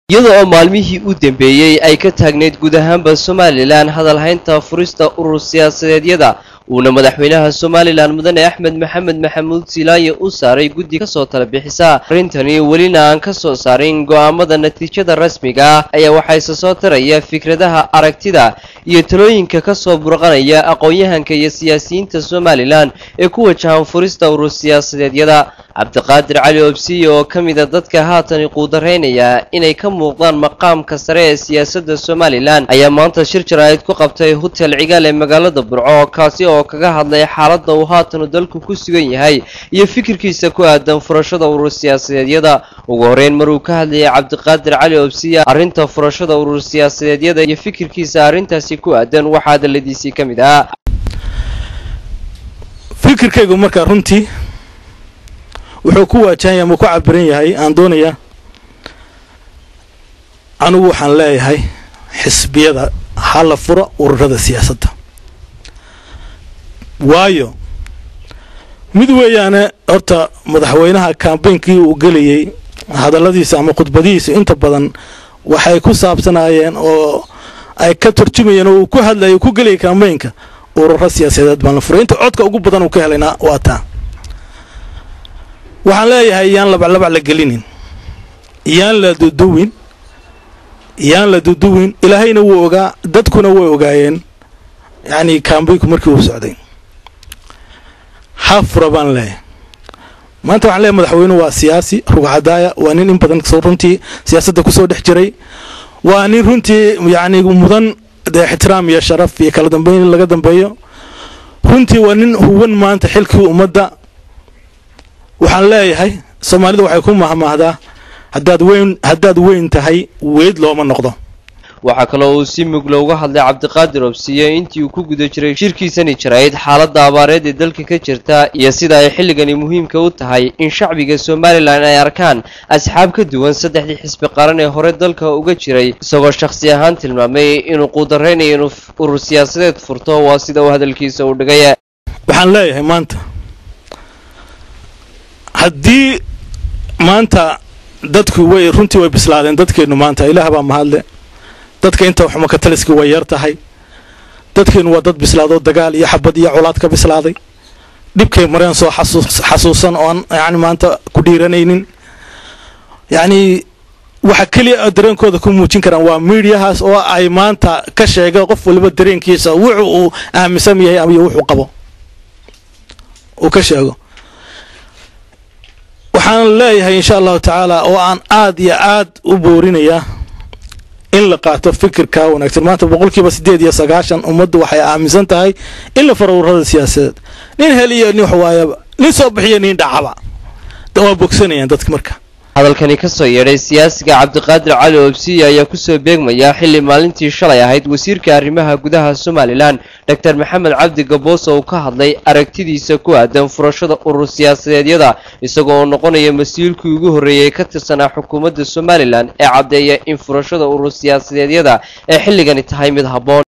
iyada oo maalmihii u dambeeyey ay ka taagneyd guud ahaanba somalilan hadalhaynta furista urur siyaasadeedyada uuna madaxweynaha somalilan mudane axmed maxamed maxamuud silaaye u saaray guddi kasoo tala bixisa arrintani welina aan ka soo saarin go'aamada natiijada rasmiga ah ayaa waxaa isa soo taraya fikradaha aragtida iyo talooyinka kasoo burqanaya aqoon-yahanka iyo siyaasiyiinta somalilan ee ku wajahan furista urur siyaasadeedyada cabdiqaadir cali obsiye oo ka mida dadka haatan quudaraynaya inay ka muuqdaan maqaamka sare ee siyaasadda somalilan ayaa maanta shir jaraa'id ku qabtay hotel cigaal ee magaalada burco kaasi oo kaga hadlay xaaladda uu haatanu dalku ku sugan yahay iyo fikirkiisa ku aadan furashada urur siyaasadeedyada ugu horeyn maruu ka hadlayay cabdiqaadir cali obsiye arrinta furashada urur siyaasadeedyada iyo fikirkiisa arrintaasi ku aadan waxaa hadaladiisii ka mid ah fikirkaygu markaa runtii wuxuu ku waajahan ama ku cabiran yahay aan doonayaa anigu waxaan leeyahay xisbiyada hala fura ururada siyaasadda waayo mid weeyaane horta madaxweynaha kambeynkii uu gelayay hadalladiisa ama khudbadihiisa inta badan waxay ku saabsanaayeen oo ay ka turjumayeen oo uu ku hadlayay ku gelayay kambeynka ururo siyaasadeed baan la furay inta codka ugu badan uu ka helayna waa taa waxaan leeyahay yaan labaclabac la gelinin yaan la duduwin yaan la duduwin ilaahayna wuu ogaa dadkuna way ogaayeen yacni kambeynku markii uu socday hafura baan leeyahay maanta waxaan leeyahay madaxweynuhu waa siyaasi rugcadaaya waa nin in badan runtii siyaasadda kusoo dhex jiray waa nin runtii yacni mudan dee ixtiraam iyo sharaf iyo kala dambeyn in laga dambeeyo runtii waa nin huwan maanta xilkii ummadda waxaan leeyahay soomaalida waxay ku mahmaahdaa haddaad weyn haddaad weyn tahay weyd looma noqdo waxaa kaloo uu si mugla uga hadlay cabdiqaadir obsiye intii uu ku guda jiray shirkiisani jarayd xaaladda abaareed ee dalka ka jirta iyo sida ay xilligani muhiimka u tahay in shacbiga somalilan ay arkaan asxaab ka duwan saddexdii xisbi qaran ee hore dalka uga jiray isagoo shakhsi ahaan tilmaamay inuu quudaraynayo inuu urur siyaasadeed furto waa sida uu hadalkiisa u dhigay waxaan leeyahay maanta haddii maanta dadku way runtii way bislaadeen dadkeennu maanta ilaah baa mahadle dadka inta xumaka taliski way yar tahay dadkeennu waa dad bislaadoo dagaal iyo xabad iyo colaad ka bislaaday dhibkay mareen soo xasuusan oon yacni maanta ku dhiiranaynin yacnii waxa keliya dareenkooda ku muujin karaan waa miidiyahaas oo ay maanta ka sheega qof waliba dareenkiisa wuxuu uu aaminsan yahay iyo wuxuu qabo uu ka sheego waxaan leeyahay insha allahu tacaala oo aan aad iyo aad u boorinayaa in la qaato fikirka wanaagsan maanta boqolkiiba siddeed iyo sagaashan ummaddu waxay aaminsan tahay in la faro ururada siyaasadeed nin heliyo nin waxwaayaba nin soo bixiyo nin dhacaba waa bogsanayaan dadka marka hadalkani ka soo yeedhay siyaasiga cabdiqaadir cali obsiye ayaa kusoo beegmaya xilli maalintii shalay ahayd wasiirka arrimaha gudaha somalilan doctor maxamed cabdi gaboos oo uu ka hadlay aragtidiisa ku aadan furashada urur siyaasadeedyada isagoo oo noqonaya mas-uulkii ugu horreeyay ka tirsanaa xukuumadda somalilan ee caddeeya in furashada urur siyaasadeedyada ee xilligani tahay mid habboon